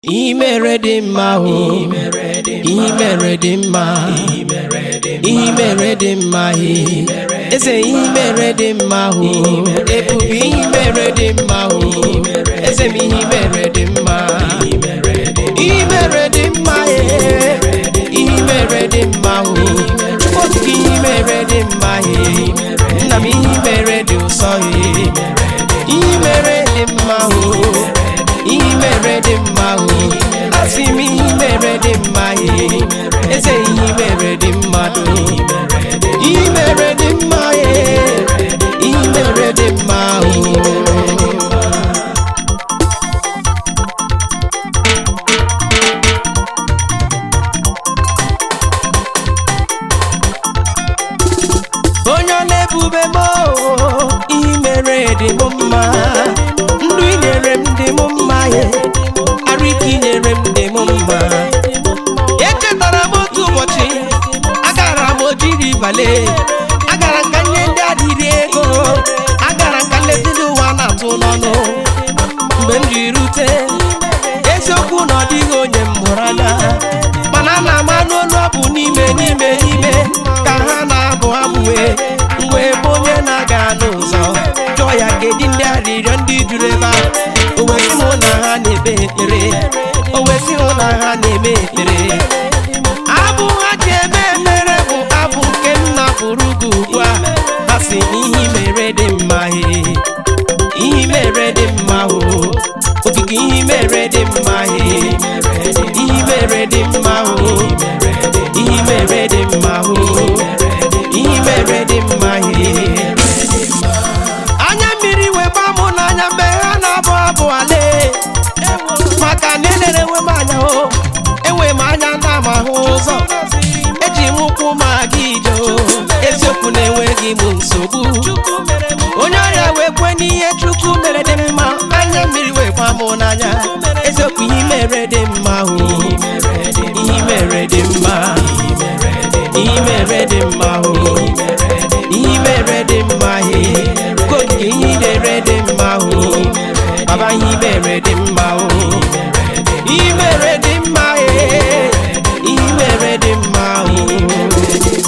Ihe mere dị mma o ihe mere dị mma ihe mere dị mma he eze ihe mere dị mma o ebube ihe mere dị mma o eze m ihe mere dị mma ihe mere dị mma he ihe mere dị mma o Chukwu ihe mere dị mma he nna m ihe mere dị ụsọ he ihe mere dị mma o ihe mere dị mma o asị m ihe mere dị mma e eze ihe mere dị mmadụ ihe mere dị mma e ihe mere dị mma o onye ọ na-ebube m o, ihe mere dị m mma ndụ i nyere m dị m mma ye arụ ike i nyere m dị m mma echetara m otu ụbọchị agara m ojiri bale agara nka nye ndị adịrị ego agara nka nleta ndị ụwa na-atụ n'ọnụ mgbe m ji rute eziokwu na ọ dịghị onye m hụrụ anya mana ana m anụ olu abụ n'ime n'ime n'ime ka ha na-abụ abụwe mgbe ebe onye na-aga n'ụzọ jụọ ya kedu ndị arịrịọ ndị juru ebe a o wesị hụ na ha na-ekpe ekpere o wesị hụ na ha na-eme ekpere abụ ha ji eme ekpere bụ abụ nke nna bụrụ gị ugbu a ha si ihe mere dị mma he ihe mere dị mma o okike ihe mere dị mma he ihe mere dị mma o ihe mere dị mma o ihe mere dị mma he anya mmiri wee gbaa mụ n'anya mgbe ha na-abụ abụ ale maka na elere enwe m anya o enwe m anya na m ahụ ụzọ eji m ụkwụ m aga ije o eziokwu na-enweghị m nsogbu onye ọrịa wee kwe n'ihe chukwu mere dị mma anya mmiri wee gbaa mụ n'anya eziokwu ihe mere dị mma o ihe mere dị mma ihe mere dị mma o ihe mere dị mma he koke ihe mere dị mma o baba ihe mere dị mma o ihe mere dị mma he ihe mere dị mma o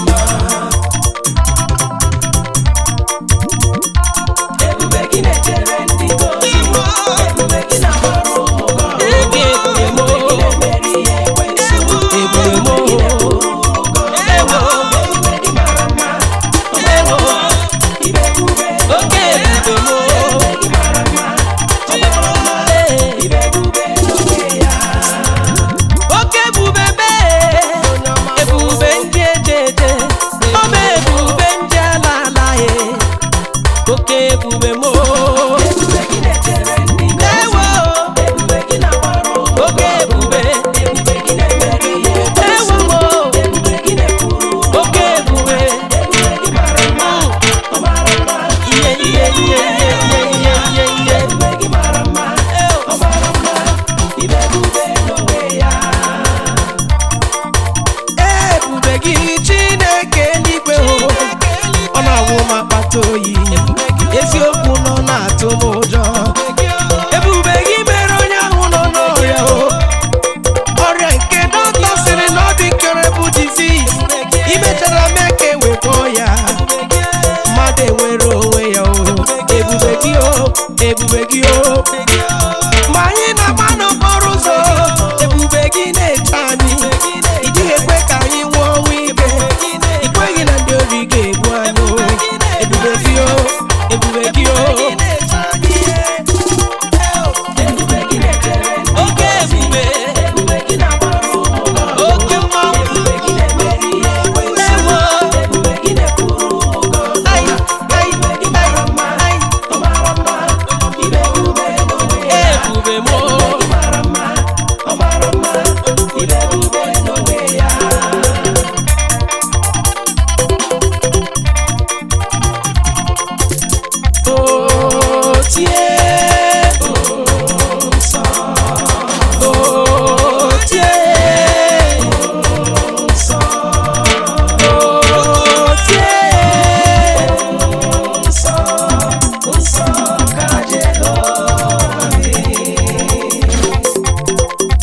Ege ebube mo ebube mo ewo ewo oke ebube mo oke ebube mee ebube ndị eje eje ọma ebube ndị ala ala ye oke ebube mo ewo oke ebube ewo mo oke ebube ihe ihe ihe ihe ihe ihe ihe ihe ebube gị chineke eluigwe o ọ na-awụ m akpata oyi eziokwu nọ na-atụ m ụjọ ebube gị mere onye ahụ nọ n'ọrịa o ọrịa nke dọkịta sịrị na ọ dị nkere bụ disease imechara mee ka ewekọ ya mmadụ enwere onwe ya o ebube gị o ebube gị o ma anyị na-agba n'okporo ụzọ ebube gị na-eche anyị ị dịghị ekwe ka anyị nwụọ ọnwụ ike ị kweghị na ndị ori ga-egbu anyị o ebube gị o ebube gị o oke ebube oke mmanwụ ewo ai ai ai ai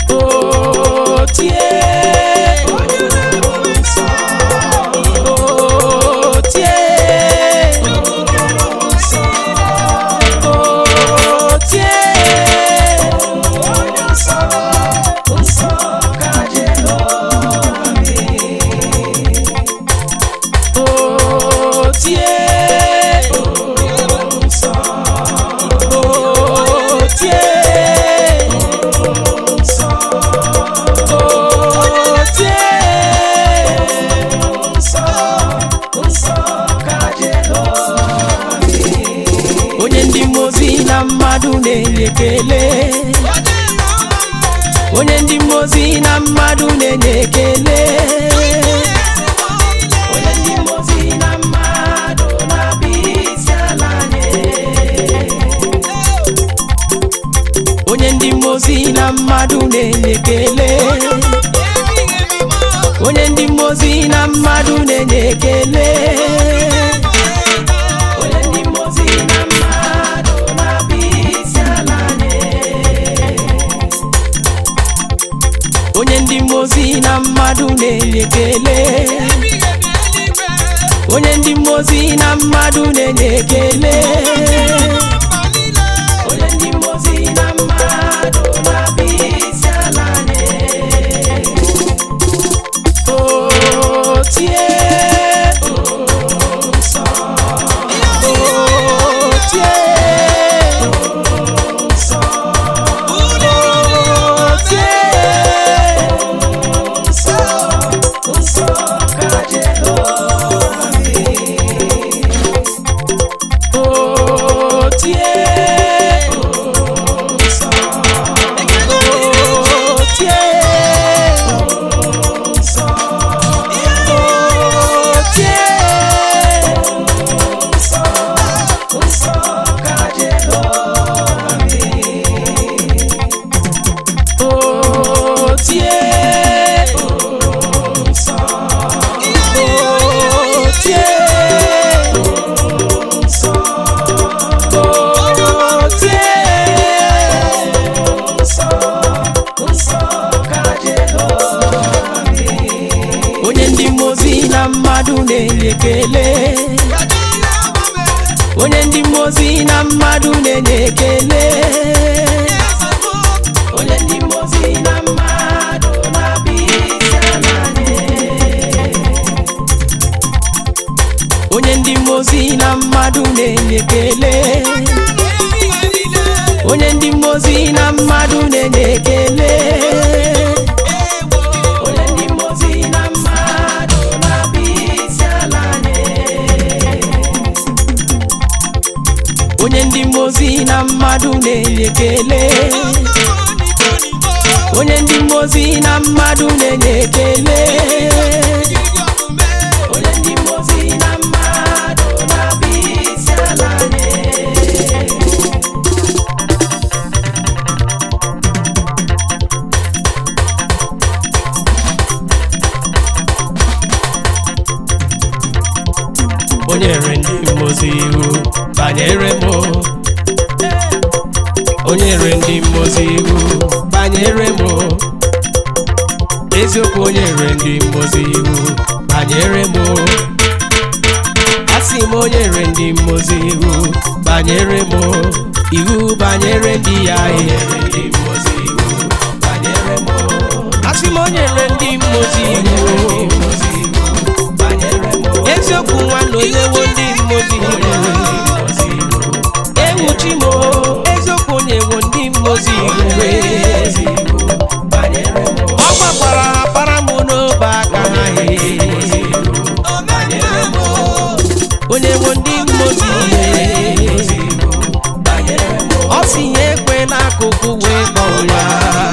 o tie o tie o tie o tie o tie o onye ndị mmụọ ozi na mmadụ na-enye ekele onye ndị mmụọ ozi na mmadụ na-enye ekele onye ndị mmụọ ozi na mmadụ na-abịa isi ala nye onye ndị mmụọ ozi na mmadụ na-enye ekele onye ndị mmụọ ozi na mmadụ na-enye ekele onye ndị mmụọ ozi na mmadụ na-abịa isi ala nye onye ndị mmụọ ozi na mmadụ na-enye ekele onye ndị mmụọ ozi na mmadụ na-enye ekele onye ndị mmụọ ozi na mmadụ na-abịa isi ala nye o tie o nsọ o tie o nsọ o tie nsọ nsọ ka Jehova dị o tie o nsọ o tie o nsọ o tie nsọ nsọ ka Jehova dị o tie o nsọ o tie o nsọ o tie nsọ nsọ ka Jehova dị onye ndị mmụọ ozi na mmadụ na-enye ekele onye ndị mmụọ ozi na mmadụ na-enye ekele onye ndị mmụọ ozi na mmadụ na-abịa isi ala nye onye ndị mmụọ ozi na mmadụ na-enye ekele onye ndị mmụọ ozi na mmadụ na-enye ekele onye ndị mmụọ ozi na mmadụ na-abịa isi ala nye onye ndị mmụọ ozi na mmadụ na-enye ekele onye ndị mmụọ ozi na mmadụ na-enye ekele onye ndị mmụọ ozi na mmadụ na-abịa isi ala nye o nyere ndị mmụọ ozi iwu banyere m o nyere ndị mmụọ ozi iwu banyere m eziokwu o nyere ndị mmụọ ozi iwu banyere m asị m o nyere ndị mmụọ ozi iwu banyere m iwu banyere ndị ya asị m o nyere ndị mmụọ ozi iwu eziokwu nwanne onyewo ndị mmozi ewuchi m eziokwu onyewo ndị mmozi iwe ọ gbakwara para m n'obe aka ha he onyewo ndị mmozi iwe ọ si ya ekwe n'akụkụ wee kpọọ ya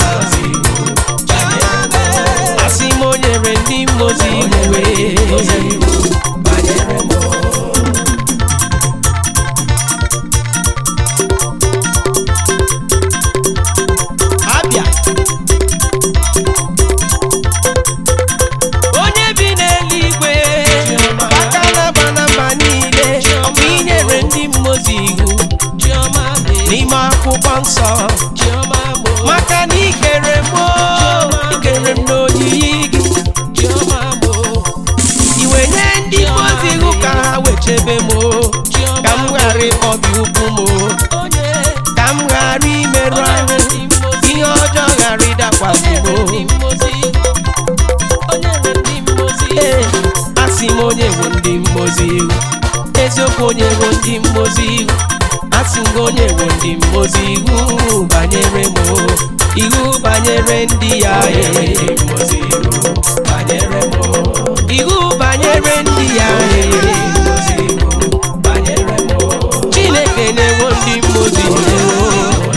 asị m o nyere ndị mmozi iwe ndị mmozi iwu banyere m iwu banyere ndị ya e iwu banyere ndị ya e chineke na-enwo ndị mmozi iwu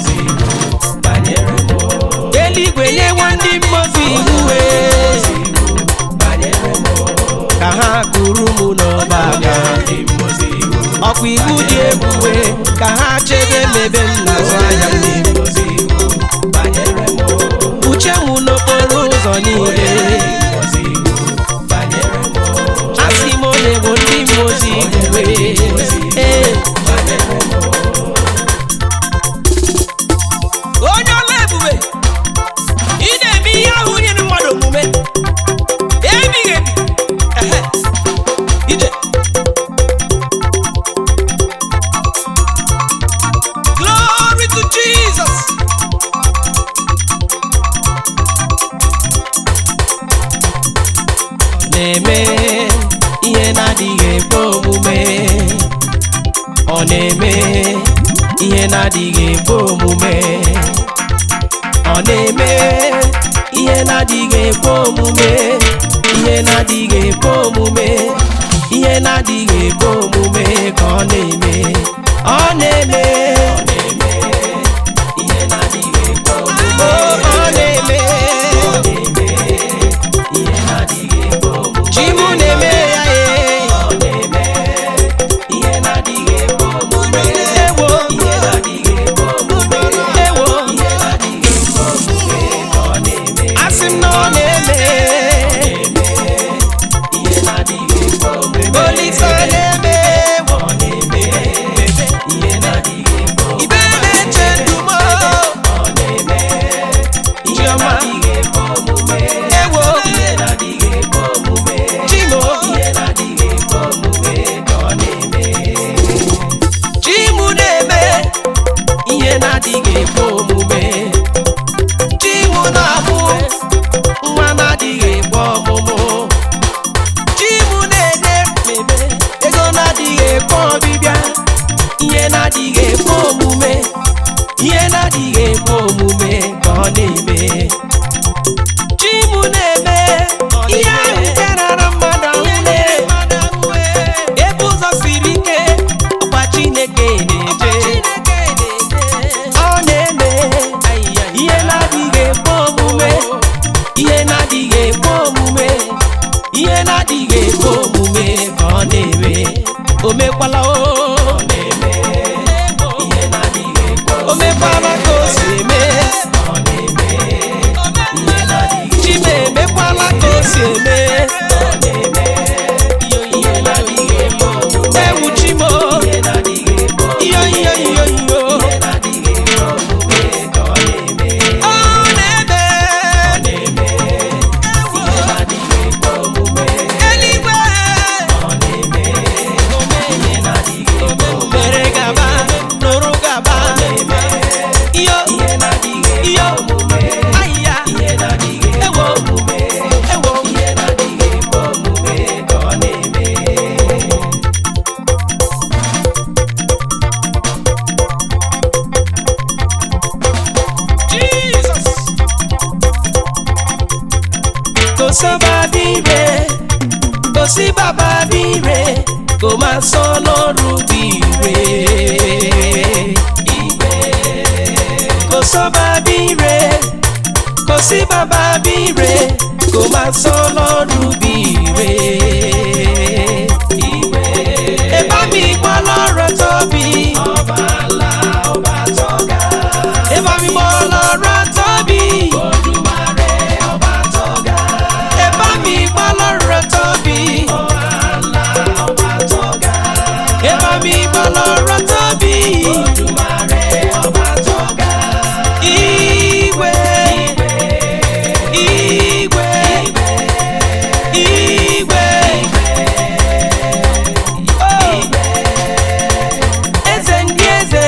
eluigwe nyewo ndị mmozi iwu e ka ha kuru m n'ọba aka ọkwa iwu dị ebube ka ha chebe mebe m n'azụ anya m uche m n'okporo ụzọ niile asị m onye bụ ndị mmozi iwe ee onye ọla ebube ị na-eme ihe ahụ nyere mmadụ omume ebighị ebi ehe ije glory to jesus na-eme ihe na-adịghị ekwe omume ọ na-eme ihe na-adịghị ekwe omume ọ na-eme ihe na-adịghị ekwe omume ihe na-adịghị ekwe omume ihe na-adịghị ekwe omume ka ọ na-eme ọ na-eme ihe na-adịghị ekwe omume ọ na-eme Chimu na-eme ya ee ewo ewo asị m na ọ na-eme olise na-eme ewo ibe na-eche ndumo chioma ewo chimo chimu na-eme ihe na-adịghị ekwe omume chimu na-amụ nwa na-adịghị ekwe ọmụmụ chimu na-enye mebe ego na-adịghị ekwe ọbịbịa ihe na-adịghị ekwe omume ihe na-adịghị ekwe omume ka ọ na-eme chimu na-eme ihe ahụ nke rara mmadụ ahụ ebe ụzọ siri ike ọkwa chineke na-eje ọ na-eme ihe na-adịghị ekwe omume ihe na-adịghị ekwe omume ihe na-adịghị ekwe omume ka ọ na-eme o mekwala o o mekwala ka o si eme chima emekwala ka o si eme ewu chimo iyo iyo iyo iyo ọ na-eme eluigwe mere gaba nụrụ gaba iyo iyo ahịhịa ewo ewo Jesus. kò sọ́ba bí rẹ̀ kò sí bàbá bí rẹ̀ kò máa sọ lọ́rùn bí rẹ̀. kò sọ́ba bí rẹ̀ kò sí bàbá bí rẹ̀ kò máa sọ lọ́rùn bí rẹ̀. ẹ bá mi gbọ́ lọ́rọ̀ tóbi. ẹ bá mi gbọ́ lọ́rọ̀ tóbi. ẹ bá mi gbọ́ lọ́rọ̀ tóbi. ẹ bá mi gbọ́ lọ́rọ̀ tóbi. Igwe, igwe, igwe. Oh. Eze ndị eze,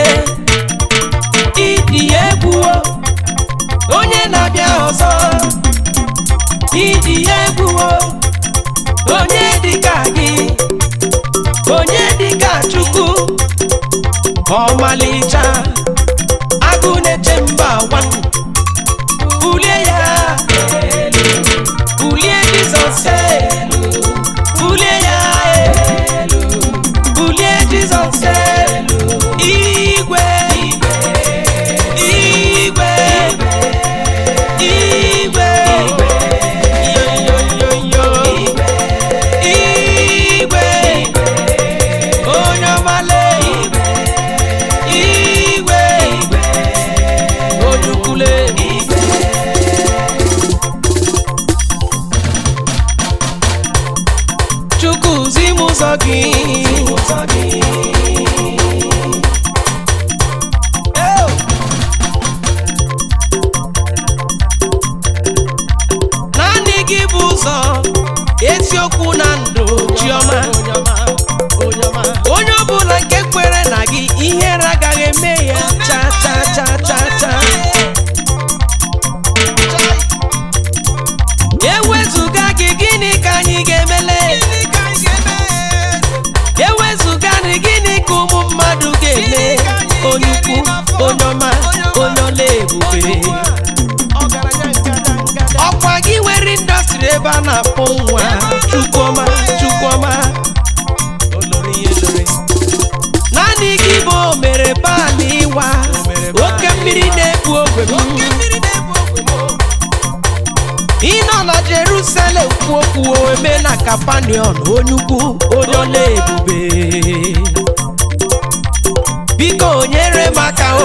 ịdị egwu o. onye na-abịa ọzọ ịdị egwu o. onye dịka gị onye dịka chukwu ọmalịcha gị naanị gị bụ ụzọ eziokwu na ndụ chiọma onye ọbụla nke kwere na gị ihere agaghị eme ya cha cha cha cha cha ewezụga gị gịnị ka anyị ga-emele ewezụga gị gịnị ka ụmụ mmadụ ga-eme onye ukwu onye ọma onye ọla ebube ọkwa gị nwere indọstrị ebe a na-akpọ nwa chukwuma chukwuma naanị gị bụ o mere paanị ịwa oke mmiri na-ebu ogwe m ịnọ na jerusalem kwu okwu eme na kapanion onye ukwu onye ọla ebube biko nyere m aka o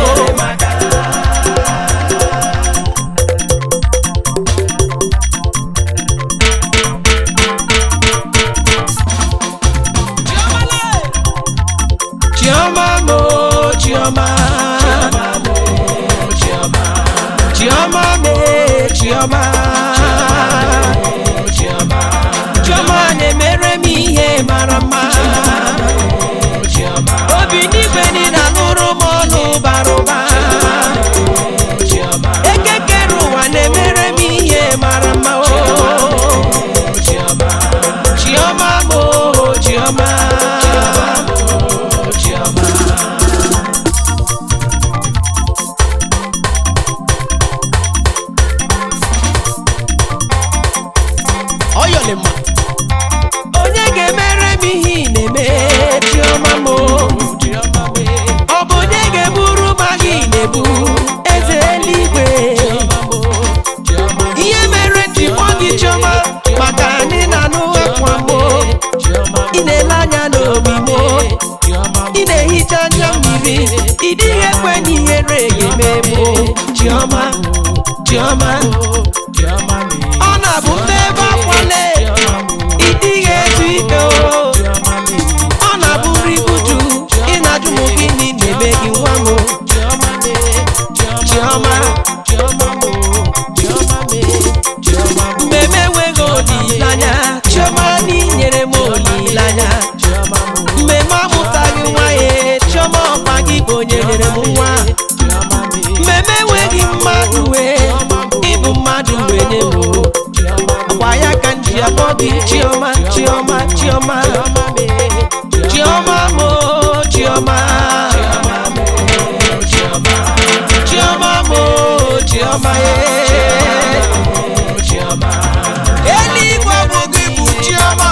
chioma mo chioma chioma me chioma chioma na-emere m ihe mara mma obi n'igwe niile alụrụ m ọnụ bara ụba ekekere ụwa na-emere m ihe mara mma o chioma mo chioma ọyọlịma onye ga-emere m ihe ị na-eme chioma m ọ bụ onye ga-eburu m agha ị na-ebu eze eluigwe ihe mere ji kpọọ gị chioma maka anyị na-anụ akwa m ị na-ele anya n'obi m ị na-ehicha anya mmiri ị dịghị ekwe na ihere ga-eme m chioma chioma ọ na-abụ mbe ebe akwale ị dịghị ezu ike o ọ na-abụ nri uju ị na-ajụ m gịnị na-eme gị nwa m chioma mgbe m enweghị olileanya chioma na inyere m olileanya mgbe m amụtaghị nwa ya chioma ọkpa gị bụ onye nyere m nwa mgbe m enweghị mmadụ wee ịbụ mmadụ wee nye m ọkwa ya ka m ji akpọ gị chioma chioma chioma chioma mo chioma chioma mo chioma ye eluigwe bụ gị bụ chioma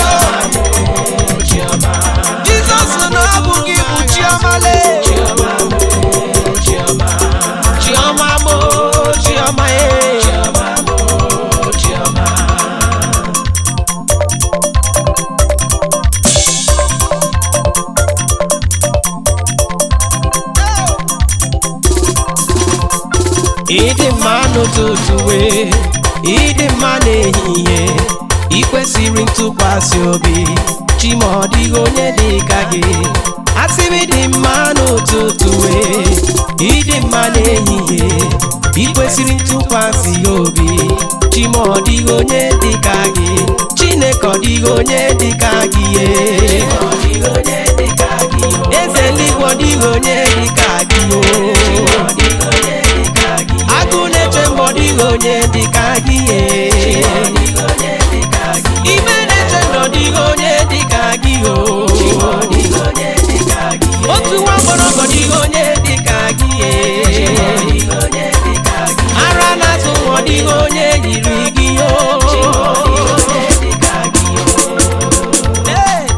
jizọs na ọ bụ gị bụ chioma le chioma mo chioma ye ịdị mma n'ụtụtụ wee ịdị mma n'ehihie ị kwesịrị ntụkwasị obi chima ọ dịghị onye dị ka gị asịrị dị mma n'ụtụtụ wee ịdị mma n'ehihie ị kwesịrị ntụkwasị obi chima ọ dịghị onye dị ka gị chineke ọ dịghị onye dị ka gị ye eze eluigwe ọ dịghị onye dị ka gị o agụ na-eche mgbe ọ dịghị onye dị ka gị ye ime na-eche na ọ dịghị onye dị ka gị o otu nwa mgbọrọgwọ dịghị onye dị ka gị ye ara na-azụ nwa ọ dịghị onye yiri gị o Hey!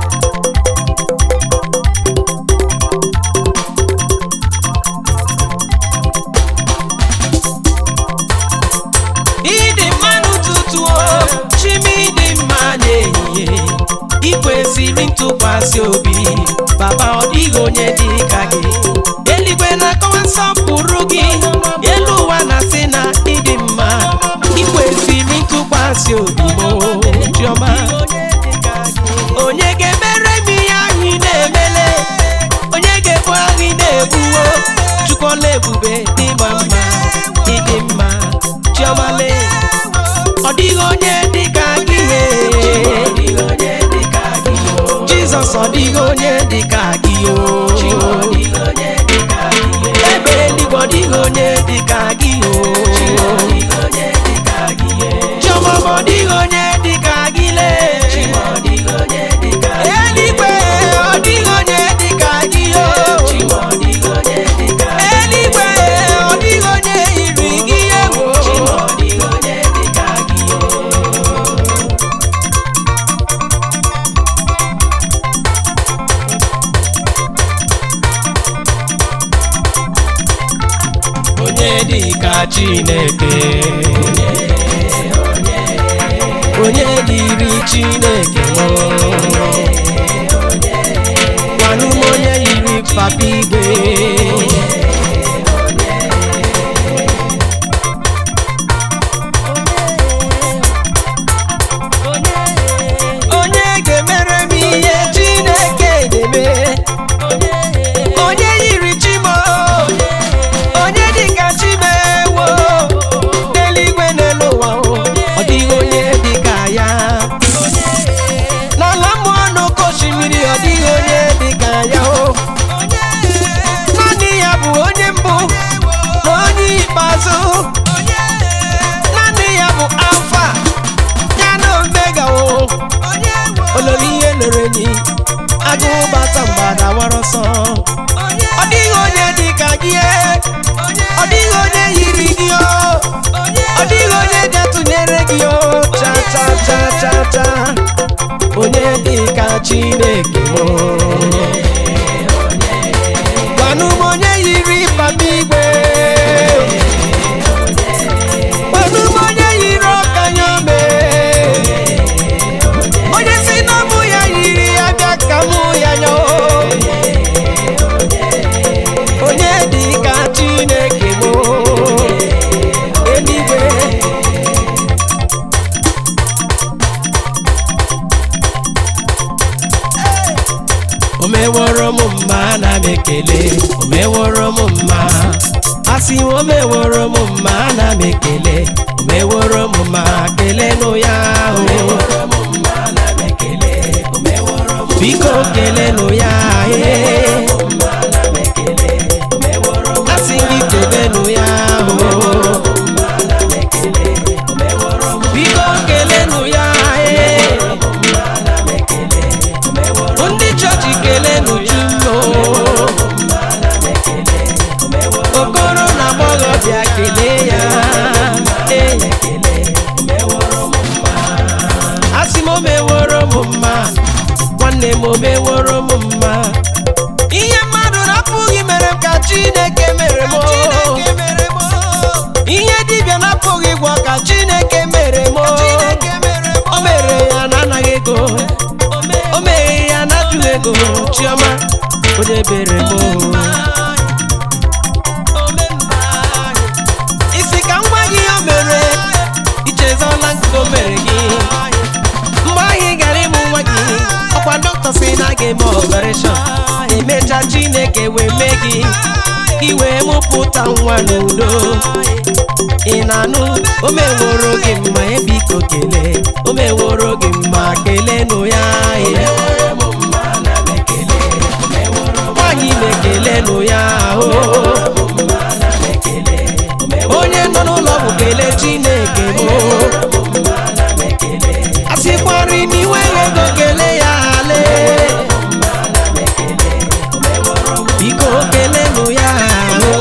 ịdị mma n'ụtụtụ o chimi dị mma n'ehihie ị kwesịrị ntụkwasị obi baba ọ dịghị onye dị ka gị eluigwe na-akọwa nsọpụrụ gị elu ụwa na-asị na ịdị mma ị kwesịrị ntụkwasị obi mo chiọma onye ga-emere m ihe ahụ ị na-emele onye ga-ebu ahụ ị na-ebuwo chukwuola ebube ịma mma ịdị mma chiọmale ọ dịghị onye dị ka gị he jizọs ọ dịghị onye dị ka gị o ebe eluigwe ọ dịghị onye dị ka gị o chiọma ma ọ dịghị onye dị ka gị lee eluigwe ọ dịghị onye dị ka gị o eluigwe ọ dịghị onye yiri gị ewo onye dị ka chineke onye dịrị chineke o gwanụ m onye yiri papa igwe onye ga-emere m ihe chineke ga-eme onye yiri chimo onye dịka chimewo n'eluigwe n'elu ụwa o, ọ dịghị onye dịka ya n'ala mmụọ n'oke osimiri ọ dịghị onye dịka ya o naanị ya bụ onye mbụ na onye ikpeazụ naanị ya bụ alfa ya na omega o olori ihe lere enyi agụụ bata mgbada wara ọsọ ọ dịghị onye dị ka gị e. ọ dịghị onye yiri gị o ọ dịghị onye ga-atụnyere gị o cha cha cha cha cha onye dị ka chineke o gwanụ m onye yiri papa igwe gwanụ m onye yiri ọkanya ome onye si na mụ ya yiri ya bịa ka mụ ya nya o onye dị ka chineke mụ eluigwe o meworo m mma ana m ekele o meworo m mma asị m o meworo m mma ana m ekele o meworo m mma kelenụ ya o biko kelenụ ya ee asị gị kelenụ ya o biko kelenụ ya ee ndị chọọchị kelenụ jumo okoro na agbọghọbịa kelee ya ee asị m o meworo m mma nwanne m o meworo m mma ihe mmadụ na-apụghị mere m ka chineke mere m ihe dibịa na-apụghị gwọ ka chineke mere m o mere ya na anaghị ego o meghe ya na ajụghị ego chiọma onye bere m isi ka nwa gị o mere ichezọla nke o mere gị mgbe ahụ ị gara ịmụ nwa gị ọkwa dọkịta si na a ga-eme ọpareshọn emecha chineke wee mee gị gị wee mụpụta nwa n'udo ị na-anụ o meworo gị mma ebiko kelee o meworo gị mma kelenụ ya ee. nwaanyị na-ekelenụ ya o onye nọ n'ụlọ bụ kelee chineke bụ a sịkwarị n'iwe ego kelee ya ale biko kelenụ ya o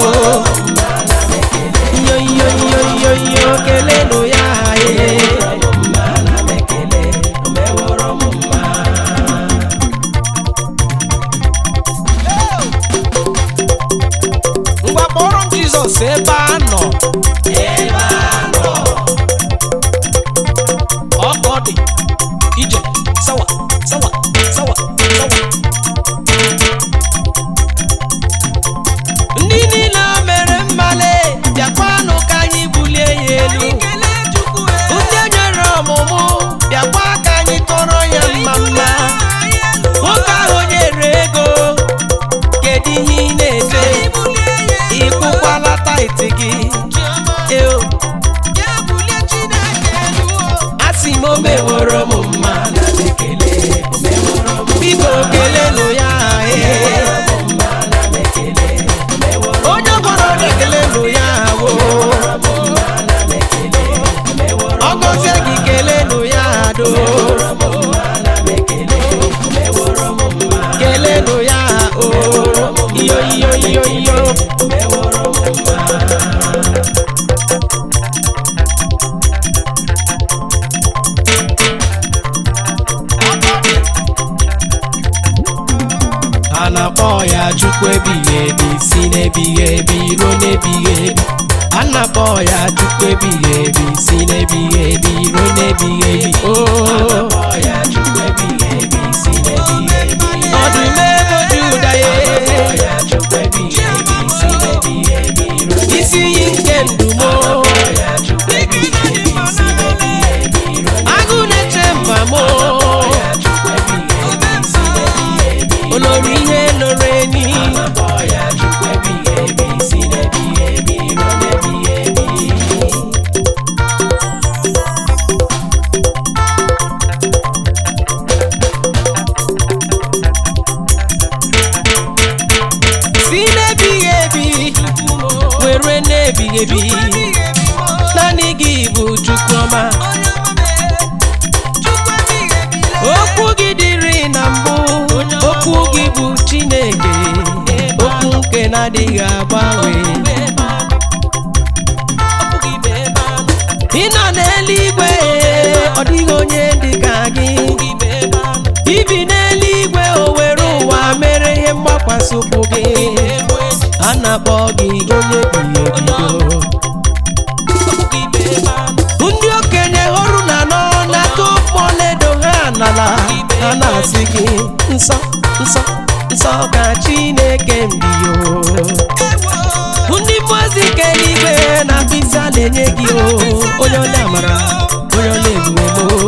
yo yo yo yo yo kelenụ ya ee ngwa kpọrọ m jizọs ebe a nọ ọ gọzie gị kelenụ ya do kelenụ ya o iyo iyo iyo iyo a na-akpọ ya chukwu ebighị ebi si n'ebighị ebi ruo n'ebighị ebi a na-akpọ ya chukwu ebighị ebi si n'ebighị ebi ruo n'ebighị ebi o ọdụm ego juda ye isi iyi nke ndumo agụ na-eche mba mo olórí ihe lórí ẹni. si n'ebighị ebi were n'ebighị ebi naanị gị bụ chukwuma okwu gị dịrị na mbụ okwu gị bụ chineke okwu nke na-adịghị agbanwe ị nọ n'eluigwe ọ dịghị onye dị ka gị ibi n'eluigwe o were ụwa mere ihe mgbakwasị ụkwụ gị a na-akpọ gị onye bighị ebido ndị okenye hụrụ na nọ na-atụ ọlaedo ha n'ala ha na-asị gị nsọ nsọ nsọ ka chineke mbiyo ndị mmụozi nke eluigwe na mkpịsị a na-enye gị o onye ọla amara onye ọla ebumemo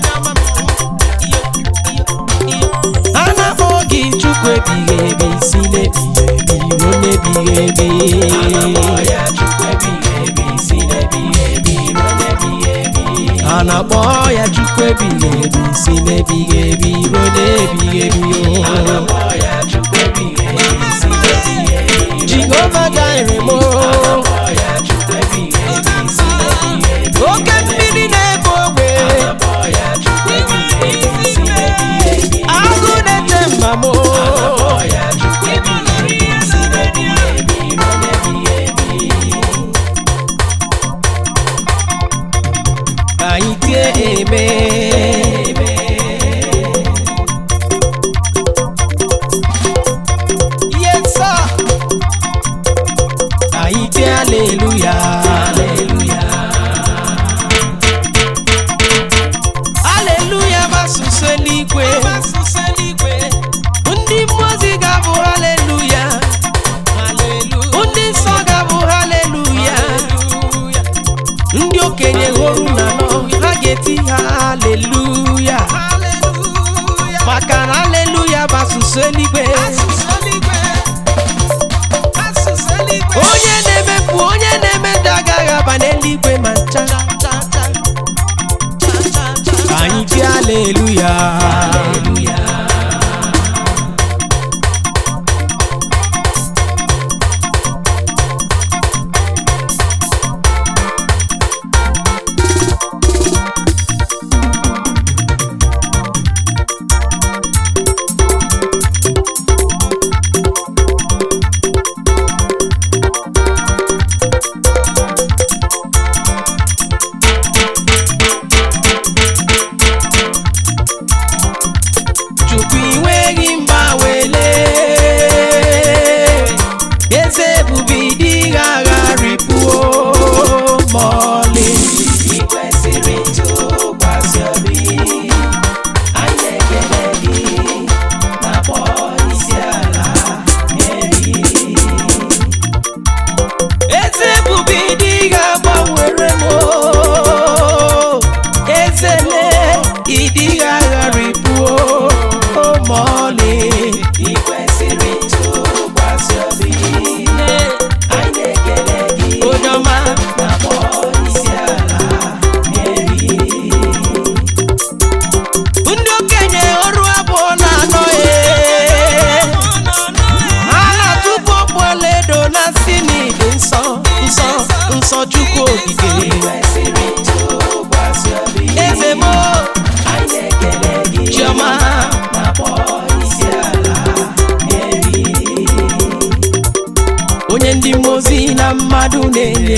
a na-akpọ gị chukwu ebighị ebi si n'ebighị ebi ruo n'ebighị ebi a na-akpọ ya chukwu ebighị ebi si n'ebighị ebi ruo n'ebighị ebi o jehova gaire mo oke mmiri na-ebe ogbe agụ na-eche mma mo ka anyị tie eme yes sir ka anyị tie aleluya aleluya bụ asụsụ eluigwe ndị mmụọ ozi ga-abụ haleluya ndị nsọ ga-abụ haleluya ndị okenye hụrụ na nọ ha ga-eti ha haleluya maka na haleluya bụ asụsụ eluigwe onye na-emepụ onye na-emeda agaghị aba n'eluigwe ma ncha ka anyị tie haleluya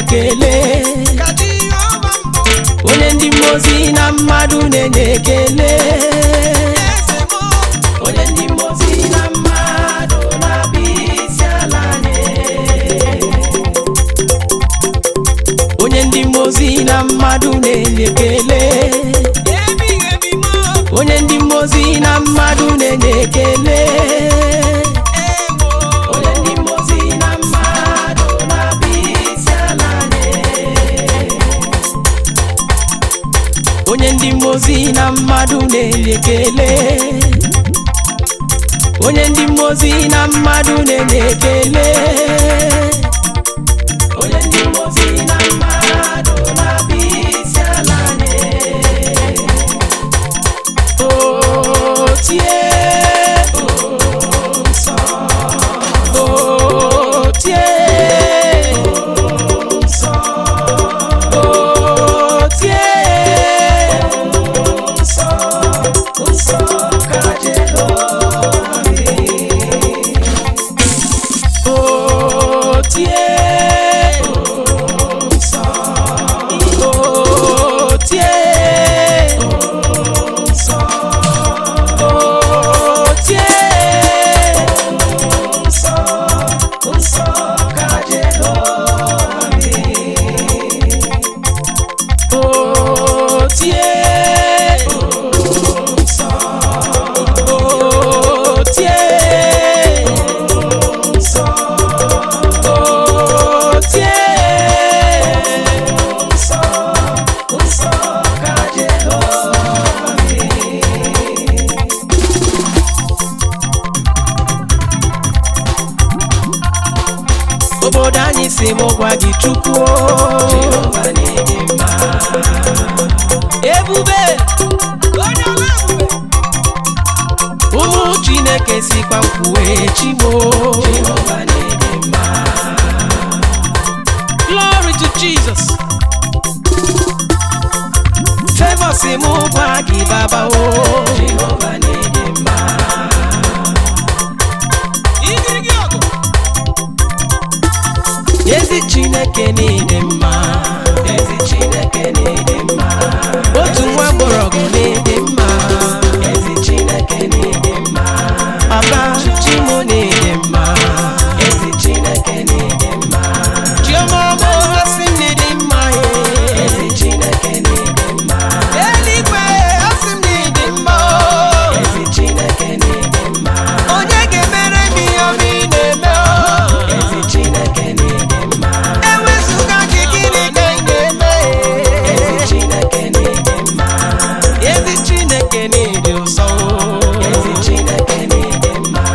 ekele onye ndị mmụọ ozi na mmadụ na-enye ekele onye ndị mmụọ ozi na mmadụ na-abịa isi ala nye onye ndị mmụọ ozi na mmadụ na-enye ekele onye ndị mmụọ ozi na mmadụ na-enye ekele onye ndị mmụọ ozi na mmadụ na-abịa isi ala nye onye ndị mmụọ ozi na mmadụ na-enye ekele onye ndị mmụọ ozi na mmadụ na-enye ekele onye ndị mmụọ ozi na mmadụ na-abịa isi ala nye o tie o nsọ o tie o nsọ o tie o nsọ nsọ ka Jehova dị o tie o nsọ o tie o nsọ o tie o nsọ nsọ ka Jehova dị o tie o nsọ o tie o nsọ o tie o nsọ nsọ ka Jehova dị obodo anyị si m gwa gị chukwu Jehova na-ede mma ebube onye ọla ebube ụmụ chineke sikwa nkwuwe chimo Jehova na-ede mma glory to jesus favor si m gwa gị baba o Jehova na-ede mma igirigi ọgụ ezi chineke na-ede mma ezi chineke na-ede mma otu nwa gbọrọgwụ na-ede mma ezi chineke na-ede mma ọba chimo na-ede mma ezi chineke na-ede mma chioma ọma asị m na-ede mma ezi chineke na-ede mma eluigwe asị m na-ede mma ezi chineke na-ede mma onye ga-emere m ihe ọma ị na-eme ezi chineke na-ede mma ewezụga gị gịnị ka ị na-eme ezi chineke na-ede mma ezi chineke na-ede ụsọ ezi chineke na-ede mma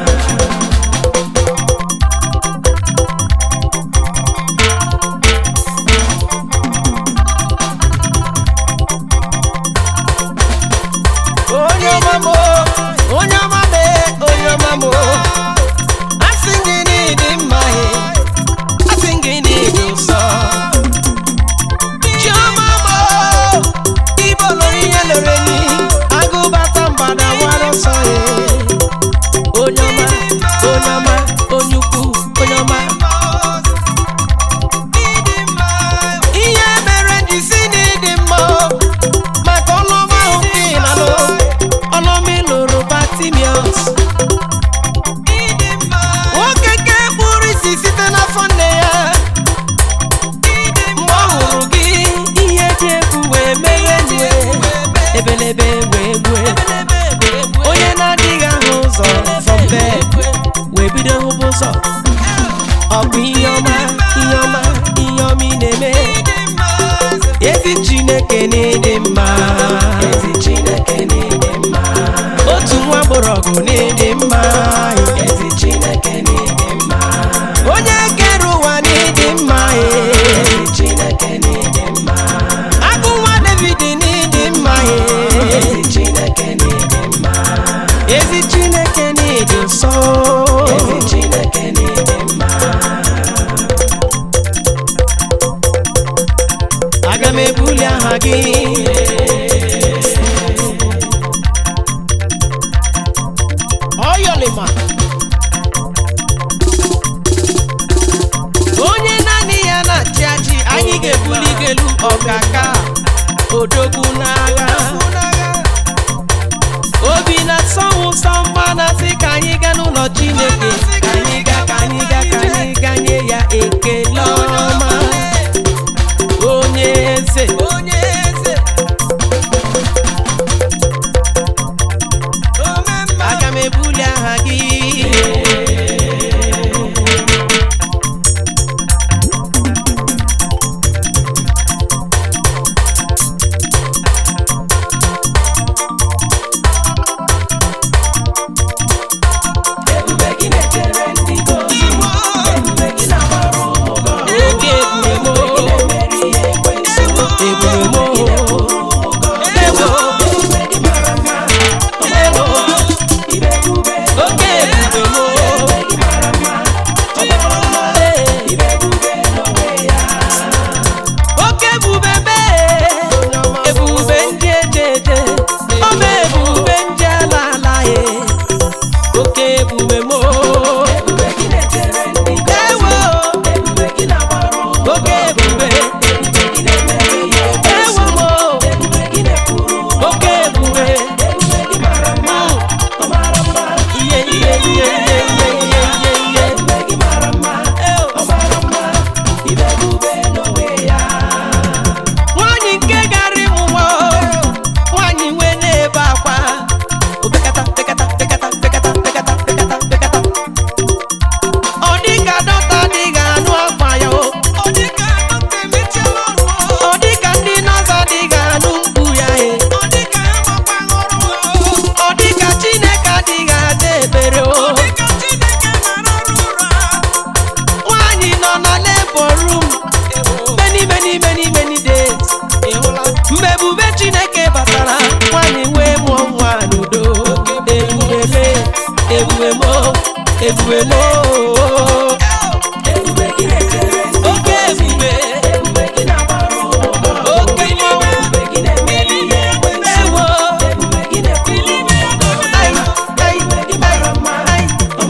onye ọma m onye ọma m onye ọma m asị gị n'ịdị mma he asị gị n'ịdị ụsọ chiọma m ibo loro ihe lere ni agụbata mgbada nwara ọsọ he onye ọma onye ọma onye ukwu onye ọma ihe mere ji si n'ịdị mma maka ọlụọma ahụ nke ị na-alụ ọlụọma ị lụrụ batimios nwoke ke kpụrụ isi site n'afọ nne ya mgbe ọ hụrụ gị ihe dị egwu wee mere nwe ebelebe wee gbue onye na-adịghị ahụ ụzọ from bed wee bido hụba ụzọ ọ bụ ihe ọma ihe ọma ihe ọma ị na-eme ezi chineke na-ede mma ezi chineke na-ede mma otu nwa gbọrọgwụ na-ede mma ezi chineke na-ede mma onye kere ụwa na-ede mma ezi chineke na-ede mma agụ nwa david na-ede mma ezi chineke na-ede mma ezi chineke na-ede nsọ ezi chineke na-ede mma aga m ebuli aha gị ọyọlịma onye naanị ya na-achị achị n'elu ọkaka odogwu n'agha obi na-asọ m ụsọ mma na-asị ka anyị gaa n'ụlọ chineke ka anyị gaa ka anyị gaa ka anyị gaa nye ya ekele ọma onye eze aga m ebuli aha gị oge ebube mo ebube mo ewo ewo oge ebube mo oke ebube mee ebube ndị ejeje ọma ebube ndị ala ala ye oke ebube mo ewo oke ebube ewo mo oke ebube ihe ihe ihe ihe ihe ihe ihe ihe nwaanyị nke gara ịmụ nwa nwaanyị nwee na-ebe akwa opekata pekata pekata pekata pekata pekata pekata ọ dịka dọta adịghị anụ akwa ya o ọ dịka ndị nọọsụ adịghị anụ mkpu ya e ọ dịka chineke adịghị ada ebere o nwaanyị nọ na labor room many many many many days mgbe ebube chineke batara nwaanyị wee mụọ nwa n'udo ebube me ebube mo ebube mo oke ebube oke mmọnwụ ewo ai ai ai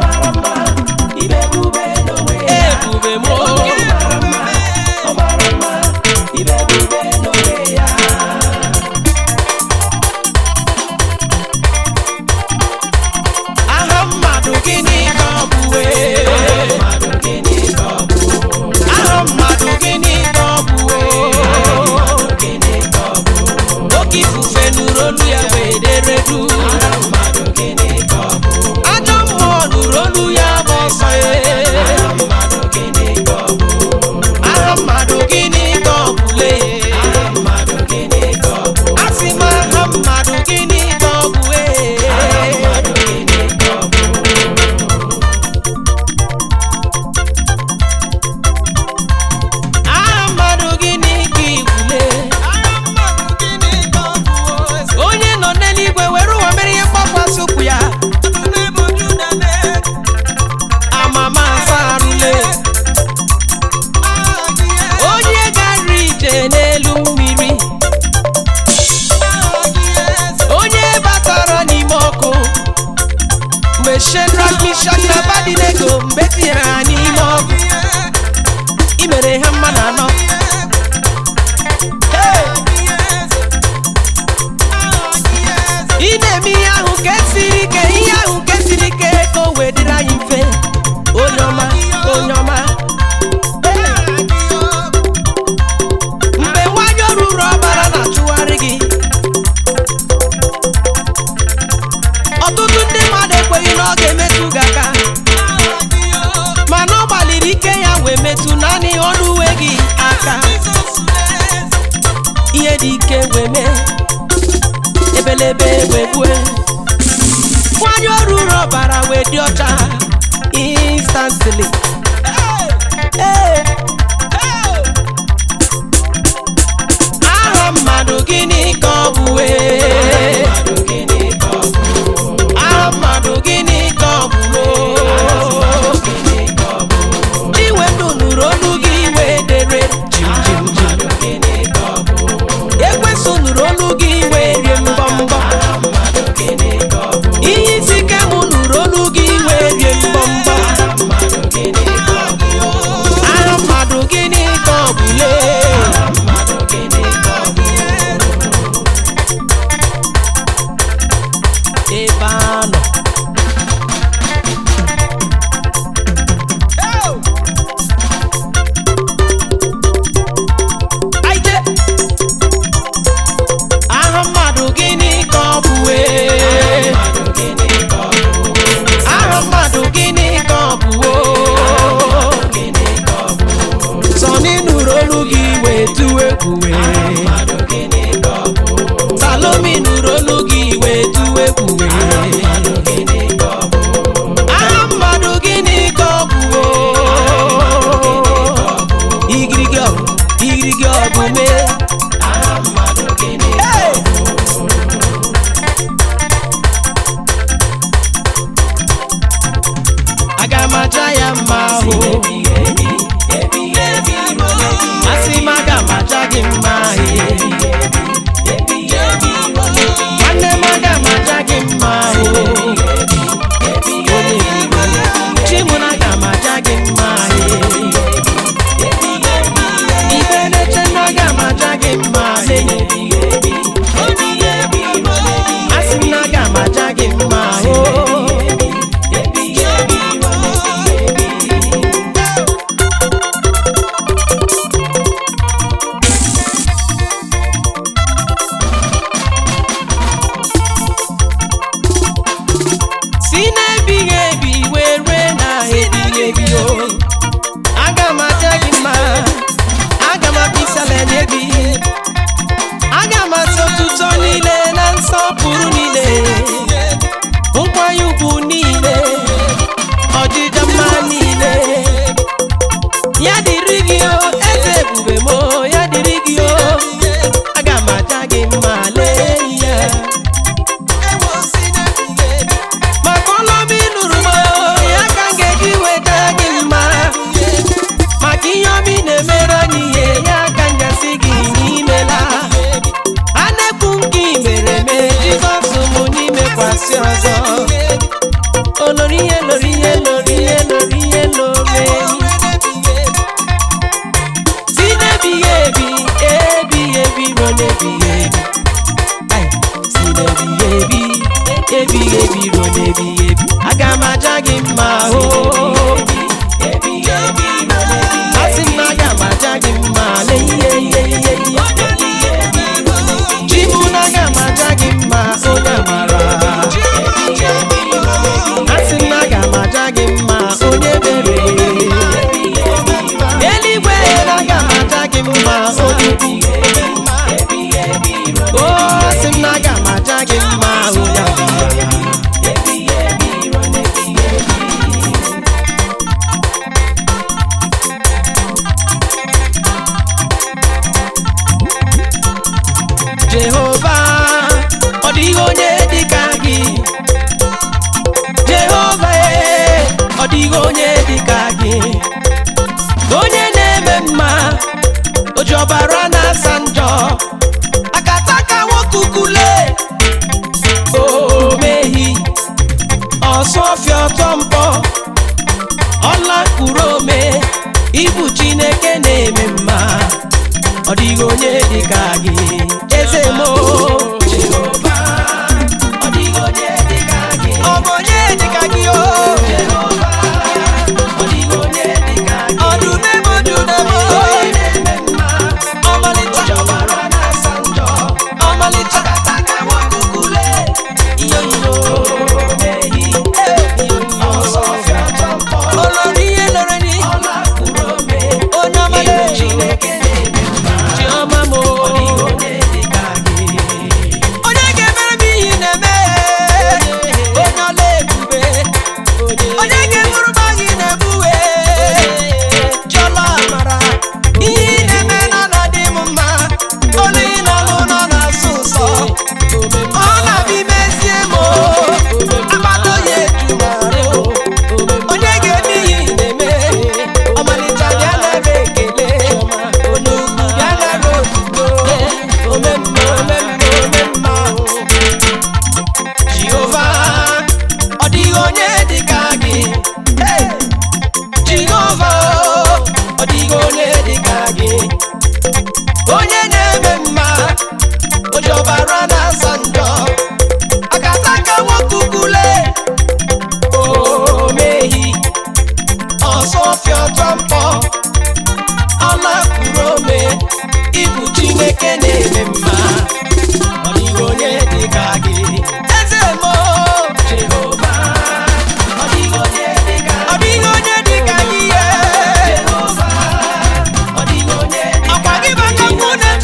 ai ebube mo aha mmadụ gịnị ka ọ bụ wee aha mmadụ gịnị ka ọ bụ wee oke ifufe nụrụ olu ya wee dere du ajọ mmụọ nụrụ olu ya bụ ọsọ ya aha mmadụ gịnị ka ọ bụ lee asị m aha mmadụ gịnị ka ọ bụ ee aha mmadụ gịnị ka igwule onye nọ n'eluigwe were ụwa mere ihe mgbakwasị ụkwụ ya amama asarule onye gara ije n'elu mmiri onye batara n'ime ọkụ mgbe Shedrak, Mishak na Abednego mgbe tinyere ha n'ime ọkụ i mere ha mma na anọ Hey! ị na-eme ihe ahụ nke siri ike ihe ahụ nke siri ike ka o wee dịrị anyị mfe onye ọma onye ọma mgbe nwanyị oruru ọbara na-achụgharị gị ọtụtụ ndị mmadụ ekweghị na ọ ga-emetụ gị aka mana ọ gbalịrị ike ya wee metụ naanị ọnụ uwe gị aka ihe dị ike wee mee ebelebe wee gbue nwanyị oruru ọbara wee dị ọcha instantly Hey! aha mmadụ gịnị ka ọ bụ wee aha mmadụ gịnị ka ọ bụ wee iwe ndụ nụrụ olu gị wee dere jim jim jim ekwesị nụrụ olu gị wee rie mbọ mbọ ihe isi ike mụ nụrụ olu gị wee rie mbọ mbọ aha mmadụ gịnị ka ọ bụ lee egwuwe salomi nụrụ olu gị wee tụwa egwuwe aha mmadụ gịnị ka ọ bụ igirigi ọgụ igirigi ọgụ mee Hey! aga m aja ya mma ahụ asị m aga m aja gị mma ahụ nwanne m aga m aja gị mma ahụ chimụna aga m aja gị mma ahụ ibe na-eche na aga m aja gị mma ahụ asị m na aga m aja gị mma ahụ si n'ebighị ebi wee rue na ebighị ebi o aga m aja gị mma aga m abisala nye gị aga m asị otuto niile na nsọpụrụ niile nkwanye ugwu niile ọdịda mma niile ya dịrị gị o eze ebube m o, ya dịrị gị o aga m aja gị mma lee ya maka ọlọmi nụrụ m ya ka m ga-eji weta gị mma maka ihe omi na-emere anyị ihe ya ka m gasị gị n'imela a na-ekwu nke i mere eme jizọs mụ n'imekwasị ọzọ olori ihe lori ihe lori ihe lori ihe lori si n'ebighị ebi ebighị ebi ruo n'ebighị ebi Ai, si n'ebighị ebi ebighị ebi ruo n'ebighị ebi aga m aja gị mma o asị m na aga m aja gị mma lee ihe ihe ihe ihe chi mụ na aga m aja gị mma onye amara asị m na aga m aja gị mma onye mere eluigwe na aga m aja gị mma onye bi o asị m na aga m aja gị mma onye amara jehova ọ dịghị onye dịka gị jehova ee, ọ dịghị onye dịka gị onye na-eme mma oji ọbara na-asa njọ akataka nwoke ukule omehi ọsọ ọfịa ọtọ mpọ ọla mkpụrụ ome ibu chineke na-eme mma ọ dịghị onye dịka gị eze mo Jehova ọ dịghị onye dịka gị ọ bụ onye dịka gị o Jehova ọ dịghị onye dịka gị ọdụmemo dụmemo ọmalịcha ọbara na-asa njọ ọmalịcha kataka nwakukule iyo iyo mehi ọsọ ọfịa tọmpọ olori ihe lore ni ọla kwuru ome onye ọmale chineke na-eme mma chiọma mo onye ga-emere m ihe na-eme onye ọla ebube onye ga-eburu m agha ị na-ebuwe chiọla amara ihe ị na-eme nọ na dị m mma olu ị nọlụ nọ na-asụ ụsọ ọ na-abịa imezie m agbata oyi eju m arụ onye ga-eme ihe ị na-eme ọmalịcha bịa nara ekele onugbu bịa nara otuto omemme omemme omemme ahụ jehova ọ dịghị onye dịka gị Hey! jehova ọ dịghị onye dịka gị onye na-eme mma oji ọbara na-asa njọ akataka nwoke ukule omehi ọsọ ọfịa ọtọ mpọ ọla kwuru ome ibu chineke na-eme mma ọ dịghị onye dịka gị eze mo jehova ọ dịghị onye dịka ọ dịghị onye dịka gị ye jehova ọ dịghị onye dịka ọkwa gị baka mụ na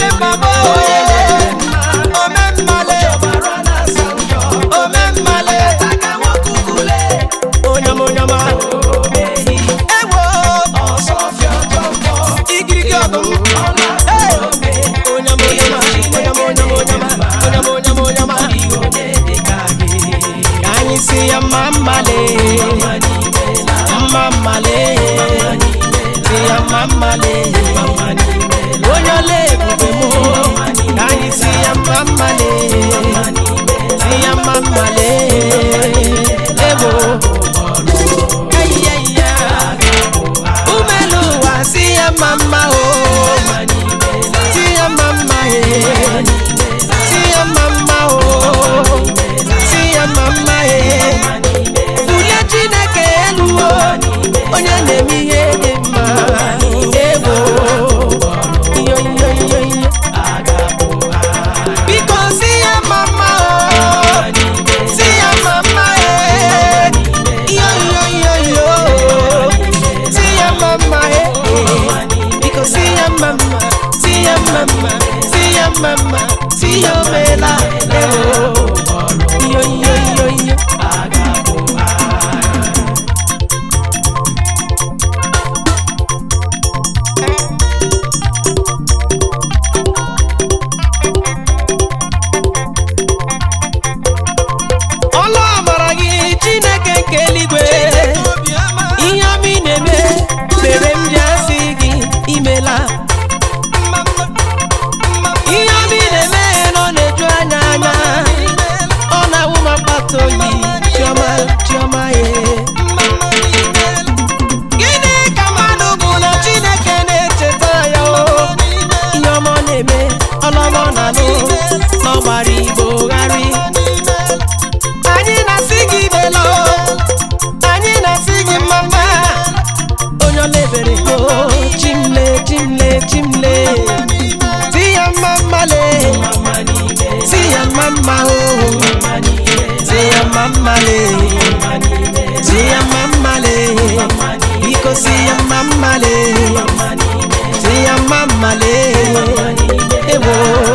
mma mmale si ya mma mmale ebo eyiyeya umelu ụwa si ya mma mma o si ya mma mma e si ya mma mma o si ya mma mma e bulie chineke elu o onye na-eme ihe dị mma ebo iyo iyo iyo iyo biko si ya mma mma o si ya mma mma e iyo iyo iyo iyo si ya mma mma e biko si ya mma mma si ya mma mma si ya mma mma si ya omela ebo iyo iyo iyo iyo ọlụ amara gị chineke nke eluigwe ihe ọma ị na-eme mere m ji asị gị imela ihe ọma ị na-eme na ọ na-eju anya anya ọ na-awụ m akpata oyi chiọma chiọma ye gịnị ka mmadụ bụ na chineke na-echeta ya o ihe ọma ọ na-eme ọlọma ọ na-alụ n'ọgbara igbo gharị anyị na-asị gị belo anyị na-asị gị mama onye ọlebere go chimle chimle chimle si ya mma mmale si ya mma mma o si ya mma mmale si ya mma mmale biko si ya mma mmale si ya mma mmale ewo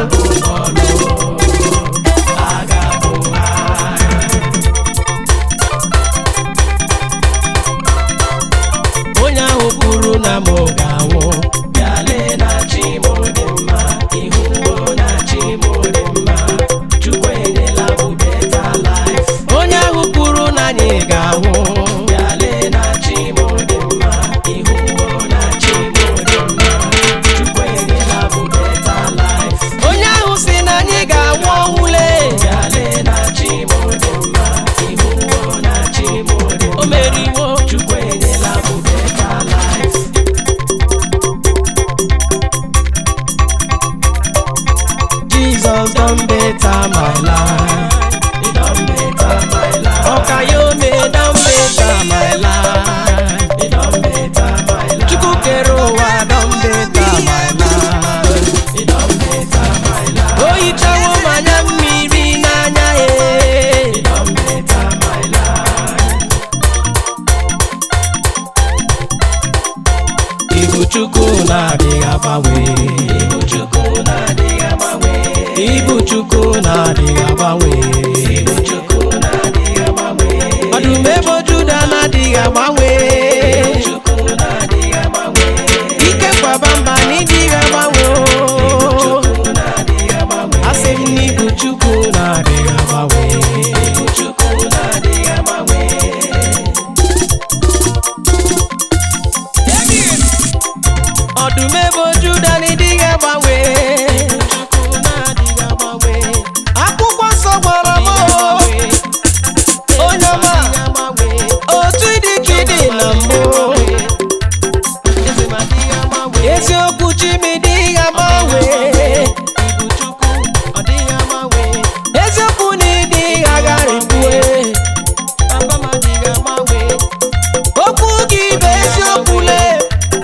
onye ahụ kwuru na m ga-anwụ bịale na chi m dị mma ihuwo na chi m dị mma chukwu enyela m beta life onye ahụ kwuru na anyị ga-anwụ bịale na chi m dị mma ihuwo na chi m dị mma chukwu enyela m beta life onye ahụ si na anyị ga-anwụ ọnwụle bịale na chi m dị mma ihuwo na chi m dị mma o meriwo chukwu enyela m beta life Jesus done better my life. He done better my life. Okayome done better my life. He done better my life. Chukwu kere ụwa done better my life. He done better my life. O hichawo m anya mmiri n'anya ya. He done better my life. Ibu Chukwu na-adịghị agbanwe. Ibu Chukwu na-adịghị agbanwe. Ibu Chukwu na-adịghị agbanwe. Ibu Chukwu na-adịghị agbanwe. Ọdụm ebo Juda na-adịghị agbanwe. Ibu Chukwu na-adịghị agbanwe. Ike kwaba mba na ịdịghị agbanwe. Ibu Chukwu na-adịghị agbanwe. Asị m na Ibu Chukwu na-adịghị agbanwe. Ibu Chukwu na-adịghị agbanwe. ọdụm ebo juda n'ịdịghị agbanwe akwụkwọ nsọ gwara m onye ọma otu ịdị ka ịdị na mbụ eziokwu chimi dịghị agbanwe eziokwu na ịdịghị agharịpue okwu gị bụ eziokwu lee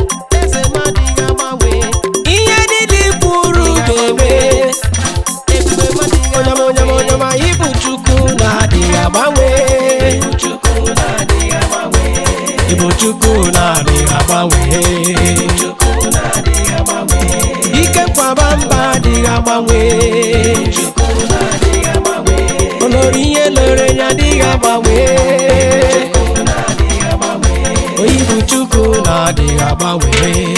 ihe niile i kwuru ga-eme onyama onyama onyama ibu chukwu na-adịghị agbanwe ibu chukwu na-adịghị agbanwe ike nkwaba mba adịghị agbanwe olori ihe lere ya adịghị agbanwe oyibu chukwu na-adịghị agbanwe